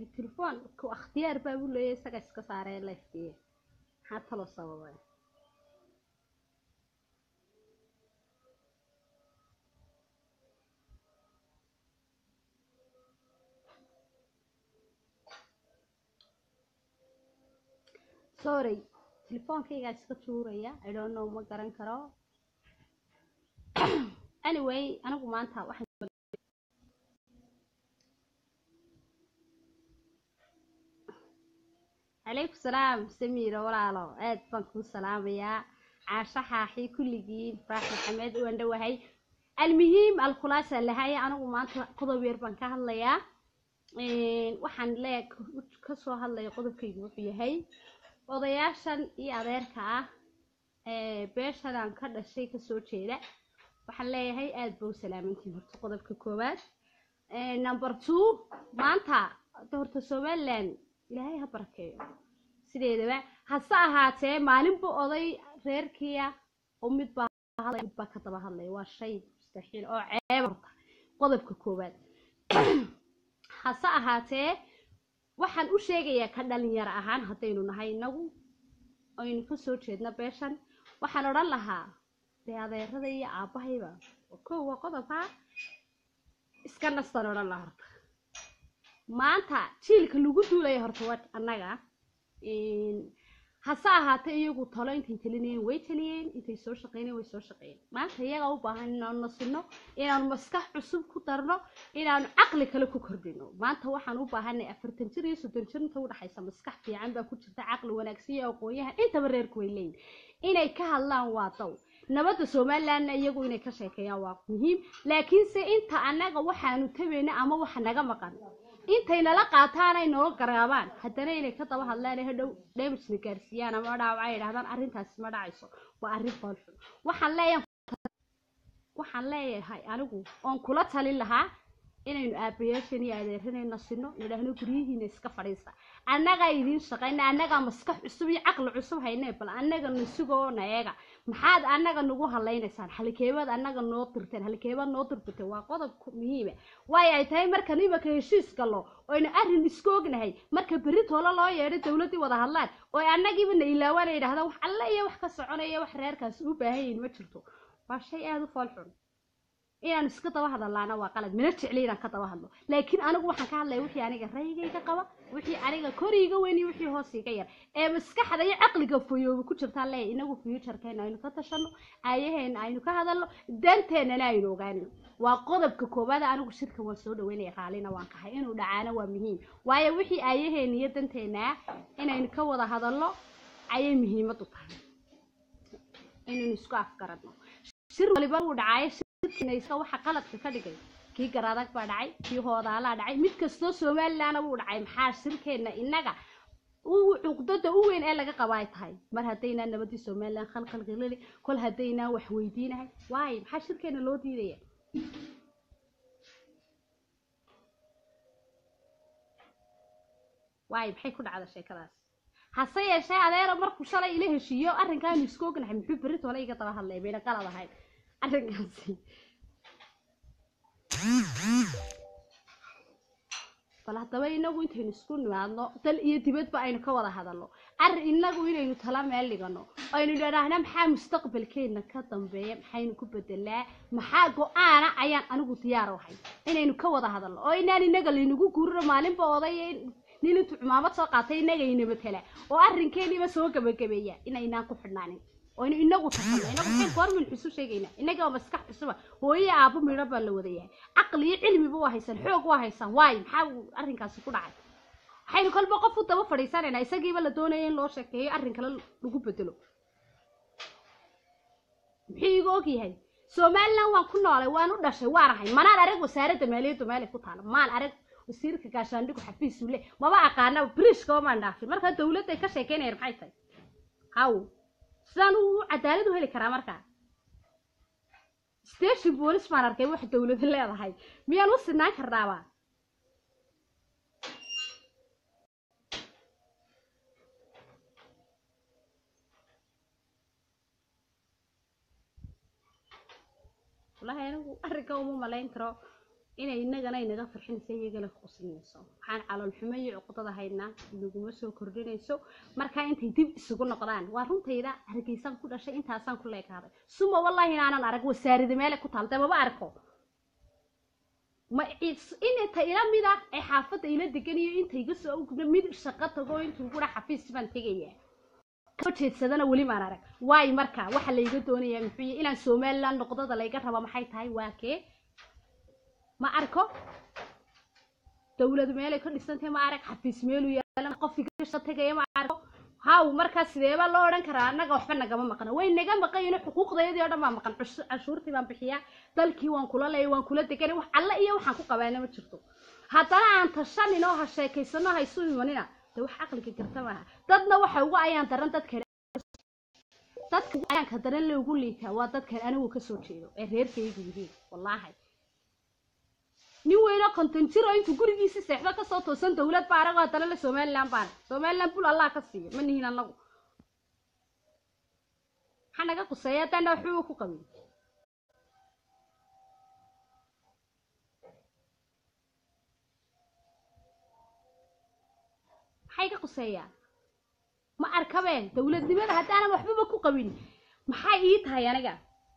telefoon ku akhtiyaar baa u leeyahay isaga iska saaree lifekiya maxaa talo sababay sorry telefoonkaygaa iska tuuraya i don't know ma garan karo anyway anigu maanta waxaan calaykum salaam samiiro walaalo aad baan kuu salaamayaa caasho xaaxi kulligiin farax maxamed waan dhowahay almuhiim alkhulaasa lahay anigu maanta qodob yar baan ka hadlayaa waxaan lee kasoo hadlaya qodobkaygu wuxuu yahay odayaashan iyo adeerka ah ee beeshan aan ka dhashay kasoo jeeda waxaan leeyahay aada ba u salaamantiin horta qodobka koowaad number two maanta horta somaliland ilaahay ha barakeeyo sideedaba hase ahaatee maalinba oday reerkiia oo mid baa hadlay mid baa ka daba hadlaya waa shay mustaxiil oo ceeb horta qodobka koowaad hase ahaatee waxaan u sheegayaa ka dhalinyaro ahaan haddaynu nahay inagu aynu kasoo jeedna beeshan waxaan odhan lahaa dee adeerada iyo aabahayba kow waa qodobka iska nastan odhan lahaa horta maanta jiilka lagu duulaya horta waa annaga hase ahaatee iyagu talo intay talinayeen way taliyeen intay soo shaqeyneen way soo shaqeeyeen maanta iyagaa u baahan inaanu nasino inaanu maskax cusub ku darno inaanu caqli kale ku kordhino maanta waxaan u baahanay afartan jir iyo soddon jir inta udhexaysa maskax fiican baa ku jirta caqli wanaagsan iyo aqoon-yahan intaba reerku way leeyihin inay ka hadlaan waa daw nabadda somalilandna iyagu inay ka sheekeeyaan waa muhiim laakiinse inta annaga waxaanu tabayna ama waxa naga maqan intay nala qaataan ay noo garaabaan haddana inay ka daba hadlaan ee hadhow damagena gaarsiiyaan ama dhaawaca ay idhahdaan arrintaasi ma dhacayso waa arrin foolxun waxaan leeyahay waxaan leeyahay anigu oon kula talin lahaa inaynu aabayaashan iyo adeeranayna sino nidhaahno guryihiina iska fadhiista annagaa idiin shaqayna annagaa maskax cusub iyo caqli cusub haynee bal annaga nasugoo na eega maxaad annaga nagu hadlaynaysaan halkeebaad annaga noo dirteen halkeebaad noo dirbiteen waa qodob muhiima waayo ay tahay markan imaka heshiis gallo oynu arrin isku ognahay marka berri toolo loo yeedho dowladdii wada hadlaan oo annagiiba na ilaawaan ay idhahdaan wax alle iyo wax ka soconaya wax reerkaasi u baahan yihin ma jirto waa shay aada u fool xun inaan iska daba hadalaana waa qalad mana jecli inaan ka daba hadlo laakiin anigu waxaan ka hadlaya wixii aniga raygayga qaba wixii aniga koriiga weyn iyo wixii hoos iga yar ee maskaxda iyo caqliga fuyooba ku jirtaan leeya inagu fuujarkeena aynu ka tashano aayaheena aynu ka hadalno danteennana aynu ogaano waa qodobka koowaad anigu shirka waan soo dhaweynaya raalina waan kahay inuu dhacaano waa muhiim waayo wixii aayaheena iyo danteena inaynu ka wada hadalno ayay muhiimad u tahay inaynu isku afgaradno shir waliba uu dhacaayo shirkinaysa waxa qaladka ka dhigay kii garadag baa dhacay kii hoodaalaa dhacay mid kastoo somalilandna wuu dhacay maxaa shirkeenna innaga cuqdada u weyn ee laga qaba ay tahay mar haddaynaan nabadii somaliland khalkhalqilili kol haddaynaan wax weydiinahay waayo maxaa shirkeenna loo diidaya waayo maxay ku dhacda sheekadaas hase yeeshee adeero markuu shalay ila heshiiyo arrinkaanu isku ognahay muxuu berri toole iga daba hadlaya bayna qalad ahayd arrinkaasi bal haddaba inagu intaynu isku nimaadno dal iyo dibadba aynu ka wada hadalno arrin inagu inaynu tala meel dhigano aynu idhaahna maxaa mustaqbalkeena ka dambeeya maxaynu ku bedelaa maxaa go-aana ayaan anigu diyaar ahay inaynu ka wada hadalno oo inaan inaga laynagu guurino maalinba oday nin intuu cumaamad soo qaatay inaga inaba tala oo arrinkeeniba soo gabagabeeya inaynaan ku xidhnaanin oynu inagu taqano inagu maxay goormin xusu sheegayna inaga oo maskax cusuba hooye aabo midho baa la wada yahay caqli iyo cilmiba waa haysan xoog waa haysan waayo maxaa arrinkaasi ku dhacay waxaynu kolba qof u daba fadhiisanaynaa isagiiba la doonaya in loo sheekeeyo arrin kale lagu bedelo muxuu iga og yahay somaliland waan ku noolay waan u dhashay waan ahay manaan arag wasaaradda maaliyaddu meelay ku taalo maan arag wasiirka gaashaandhigu xafiisu le maba aqaana brishkaba maan dhaafin markaa dawladday ka sheekeynayaan maxay tahay haw sidaan u cadaalad u heli karaa markaa station boolis baan arkay wax dawladu leedahay miyaan u sinaan karnaaba wallahi anigu arrinka uma malayn karo inay inagana inaga farxinayso iyagana qusinayso waxaan calool xumo iyo cuqdada haynaa inaguma soo kordhinayso markaa intay dib isugu noqdaan waa runtayda hargeysaan ku dhashay intaasaan ku leekaaday suma wallaahi inaanan arag wasaarida meele ku taal dee maba arko ma inta ila mid ah ee xaafadda ila deganayo inta iga soo gubna mid shaqo tago intuu gura xafiis baan tegayaa kasoo jeedsadana weli maan arag waayo marka waxa layga doonayaa muxuu yahay inaan somaliland noqdada layga raba maxay tahay waa kee ma arko dawlad meelay ka dhisantahay ma arag xafiis meelu yeelan qof igasha tegaya ma arko haw markaa sideeba loo odhan karaa annaga waxba nagama maqna way naga maqayino xuquuqdayadii oo dhan baa maqan canshuurtii baan bixiyaa dalkii waan kula leeyay waan kula deganay wax alle iyo waxaan ku qabaana ma jirto haddana aan tashanin oo ha sheekaysano ha isu imanina dee wax caqliga garta maaha dadna waxa uga ayaan daran dadkan dadka ayaanka daran loogu liitaa waa dadkan anigu kasoo jeedo ee reerkaygu yihiin wallaahi nin weynoo konton jir oo intuu gurigiisi seexdo kasoo toosan dawlad baa aragoo haddana la somaliland baan somaliland bul allah ka siiyo ma nihin anagu maxaa naga quseeya haddaana waxbaba ku qabin maxay ka quseeyaa ma arkabeen dawladnimada haddaanan waxbaba ku qabin maxay ii tahay aniga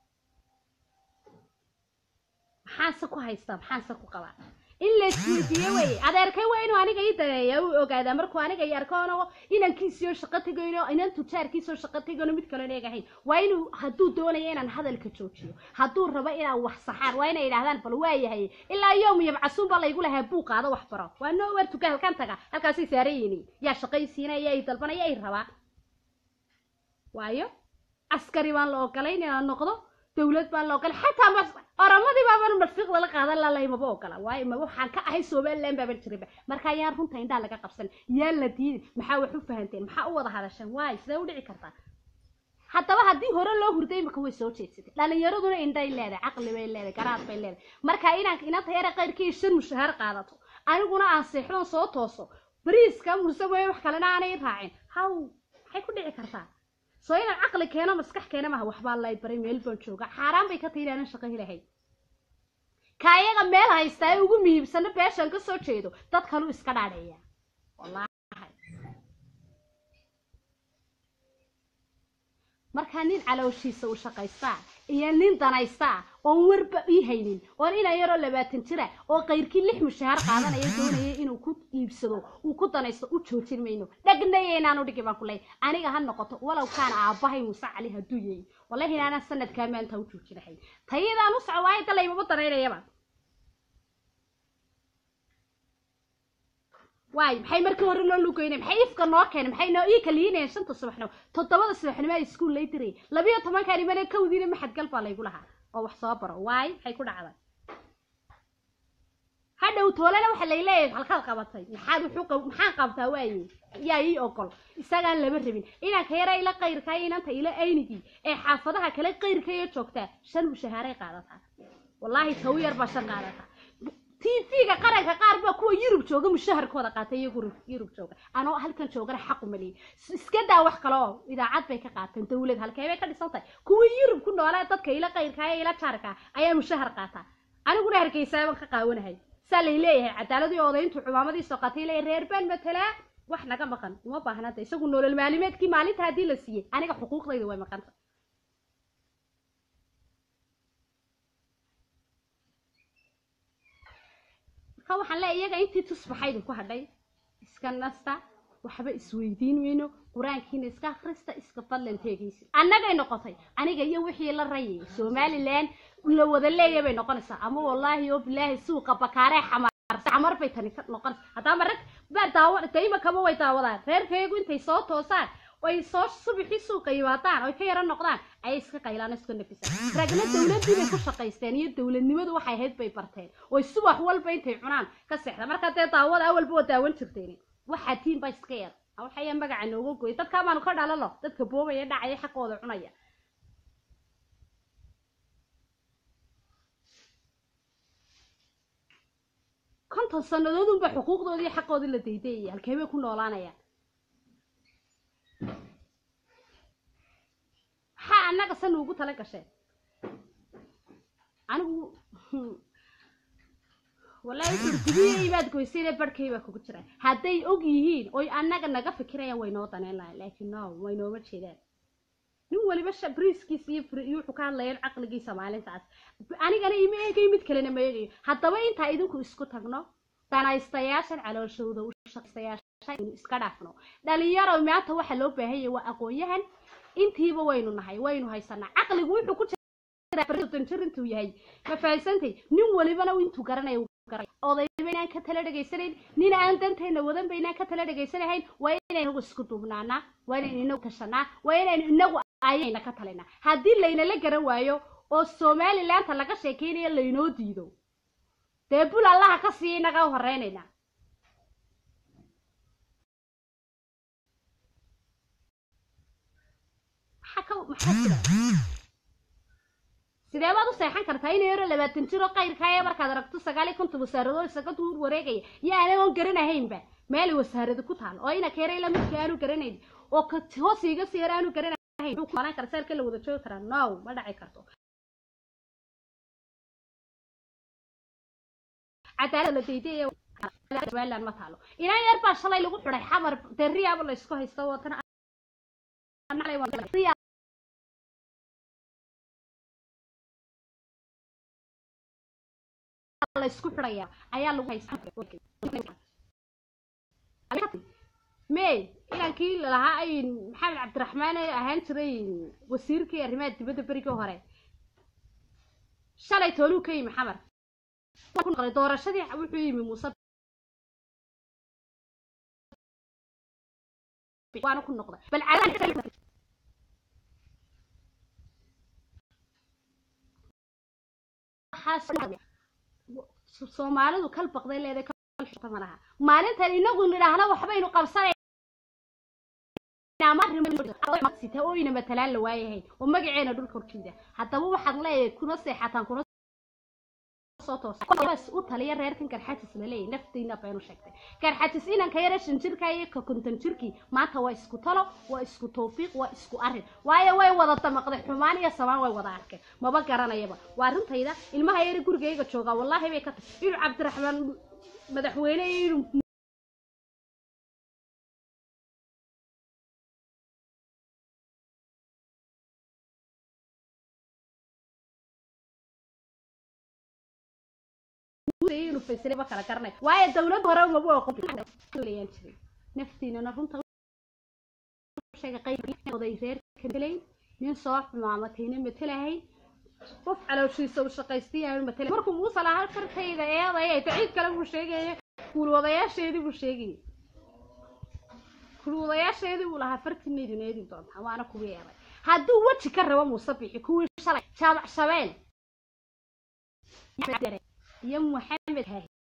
maxaanse ku haystaa maxaanse ku qabaa in la isweydiiye weye adeerkay waa inuu aniga ii dareeya u ogaadaa markuu aniga i arkoono inankiisiyo shaqo tegayno inan tujaarkiisoo shaqo tegayno mid kaloon eegahayn waa inuu hadduu doonayo inaan hadalka joojiyo hadduu rabo inaan wax saxaan waa inay idhaahdaan bal waayahay ilaa yowm yabcasuun baa laygu lahaa buu qaado wax baro waa noo weer tuka halkan taga halkaasay saarayini yaa shaqaysiinaya ay dalbanaya ay rabaa waayo askari baan la ogolayn inaan noqdo dawlad baan la ogolay xataa oramadii baaban marfiiqda la qaadan lalay maba ogola waayo ma waxaan ka ahay somaliland baaban jirinba marka yaan runta indhaa laga qabsan yaa la diiday maxaa wax u fahanteen maxaa u wada hadasheen waayo sidee u dhici kartaa haddaba haddii hore loo hurday imika way soo jeedsatay dhalinyaraduna indhay leedahay caqli bay leedahay garaad bay leedahay marka inaan inanta yara qayrkii shan mushahaar qaadato aniguna aan seexdoon soo tooso bariiska muse mooye wax kalena aanay raacin haw maxay ku dhici kartaa soo inaan caqli keeno maskax keena maha waxbaa lay baray meel baan jooga xaaraan bay ka tahi inaanan shaqo helahay ka ayaga meel haystaa ee ugu muhiimsano beeshaan ka soo jeedo dad kaluu iska dhaadheeya wallaahi markaa nin calooshiisa u shaqaystaa iyo nin danaystaa oon warba ii haynin oon inan yaroo labaatan jira oo qayrkii lix mushahaar qaadanaya doonaya inuu ku iibsado uu ku danaysto u joojin mayno dhagnaya inaanu dhigi baan ku leey aniga ha noqoto walow kaana aabbahay muuse cali hadduu yahay wallahi inaanaan sanadkaa maanta u joojinahay tayadaan u soco waayo dalaymaba danaynayaba waay maxay markii hore loo lugeynay maxay ifka noo keenay maxay noo ii kaliinayeen shanta subaxnimo toddobada subaxnimo ay iskuul lay diray labiyo tobankaan imane kawdiina maxadgal baa laygu lahaa oo wax soo baro waay maxay ku dhacday hadhow toolana waxa lay leeyahay halkaad qabatay maxaad wuxuu maxaan qabtaa waaye yaa ii ogol isagaan lama rabin inanka yara ila qayrkaa inanta ila aynigii ee xaafadaha kale qayrkayo joogtaa shan mushahaaray qaadataa wallaahi taw yar baa shan qaadataa tv-ga qaranka qaar baa kuwa yurub jooga mushaharkooda qaatay iyo yurub jooga anoo halkan joogana xaqu maliyay iska daa wax kale oo idaacad bay ka qaateen dawlad halkee bay ka dhisan tahay kuwa yurub ku noolaa dadka ila qayrkaa ee ila jaarkaa ayaa mushahar qaataa aniguna hargeysaaban ka qaawanahay saa lay leeyahay cadaaladii odayntu cumaamadii soo qaatay leeyahay reer baan matalaa wax naga maqan uma baahnada isagu nolol maalimeedkii maalinta haddii la siiyey aniga xuquuqdayda way maqanta marka waxaan leeyahay iyaga intii tusbaxaydu ku hadhay iska nasta waxba isweydiin weyno qur-aankiina iska akhrista iska fadlan teegaysa annagay noqotay aniga iyo wixii la rayay somaliland la wada leeya bay noqonaysaa ama wallaahi oo bilaahi suuqa bakaaree xamar xamar bay tani ka noqonaysaa haddaama rag baa daawa dayma kama way daawadaan reerkaygu intay soo toosaan ay soo subaxii suuqa yimaadaan oy ka yaro noqdaan ayay iska qaylaan iska nafisaan ragna dawladdii bay ku shaqaysteen iyo dawladnimadu waxay ahayd bay barteen oy subax walba intay cunaan ka seexda marka dee daawada awalba waa daawan jirteen waxaa tiin baa iska yar waxaya magaca nooga goyay dadkaa baanu ka dhalalo dadka boobaya dhacaya xaqooda cunaya konton sannadood unba xuquuqdoodii iyo xaqoodii la daydayaya halkee bay ku noolaanayaan maxaa annaga san ugu tala gasheen anigu wallahi gudbiyey baad goysayna barhkay baa kugu jira hadday og yihiin oy annaga naga fikirayaan way noo daneen lahayn laakiin no way nooma jeedaan nin waliba sha briiskiisa iyo fri- iyo wuxuu ka hadlayaan caqligiisa maalintaas anigana ima eegayo mid kalena ma eegayo haddaba intaa idinku isku tagno danaystayaashan calooshooda u shaqaystayaasha aynu iska dhaafno dhalinyaro maanta waxa loo baahan yahay waa aqoon-yahan intiiba waynu nahay waynu haysanaa caqligu wuxuu ku jiraa jir intuu yahay ma fahansantay nin walibana intuu garanaya wuu garanaya odayba inaan ka tala dhegaysanayn nin aan danteena wadanba inaan ka tala dhegaysanahayn waa inaynu inagu isku duubnaanaa waa inaynu inagu tashanaa waa inaynu inagu ayayna ka talinaa haddii laynala garan waayo oo somalilaanta laga sheekeynayo laynoo diido dee bul allaha ka siiya inaga horeynayna maxaa ka maxaa jira sidee baad u seexan kartaa in yaro labaatan jiro qayrkaaye markaad aragto sagaal iyo konton wasaaradood isaga duur wareegaya iyo anagoon garanahaynba meel wasaarada ku taal oo ina keeray lamidka aanu garanayn oo ka hoos iga sii yar aanu garanahayn muxuu kulanaan kara seelka la wada joogi karaa no ma dhaci karto cadaalad la dayday somaliland ma taalo inaan yar baa shalay lagu xidhay xamar dee riyaaba la isku haysto watan la isku xidhaya ayaa lagu haysta may inankii lahaa ay maxamed cabdiraxmaan ee ahaan jiray wasiirkii arrimaha dibadda berigii hore shalay tooluu ka yimi xamar ku noqday doorashadii wuxuu yimi muuse waana ku noqday bal soomaalidu kal baqday leeday kalxuta ma laha maalintan inagu nidhaahna waxbaynu qabsanaynaa oyna matalaan la waayahayn oo magaceena dhulka horjeeda haddaba waxaad leeyahay kuna seexataan kuna u taliya reerkan garxatis laleeyahy naftiina baynu sheegtay garxatis inanka yara shan jirka iyo ka konton jirkii maanta waa isku talo waa isku tawfiiq waa isku arrin waayo way wada damaqday xumaan iyo samaan way wada arkeen maba garanayaba waa arrintayda ilmaha yara gurigayga joogaa wallaahi bay ka tahay inuu cabdiraxmaan madaxweyne iyo inuu inuu faysray ma kala garanay waayo dawladda hore maba aqoon jiray naftiinana runta sheega qayboday reerka matelayn nin soo xumaamatayna matelahayn qof calooshiisa u shaqaystayaanu matelayn markuu muuse lahaa fartayda eedaya taciid kale buu sheegaya kuulwadayaasheedii buu sheegayay kuulwadayaasheedii buu lahaa fartiina idin eedi doontaa waana kuwii eeday hadduu weji ka rabo muuse bixi kuwii shalay jaabac shabeel iyo maxamed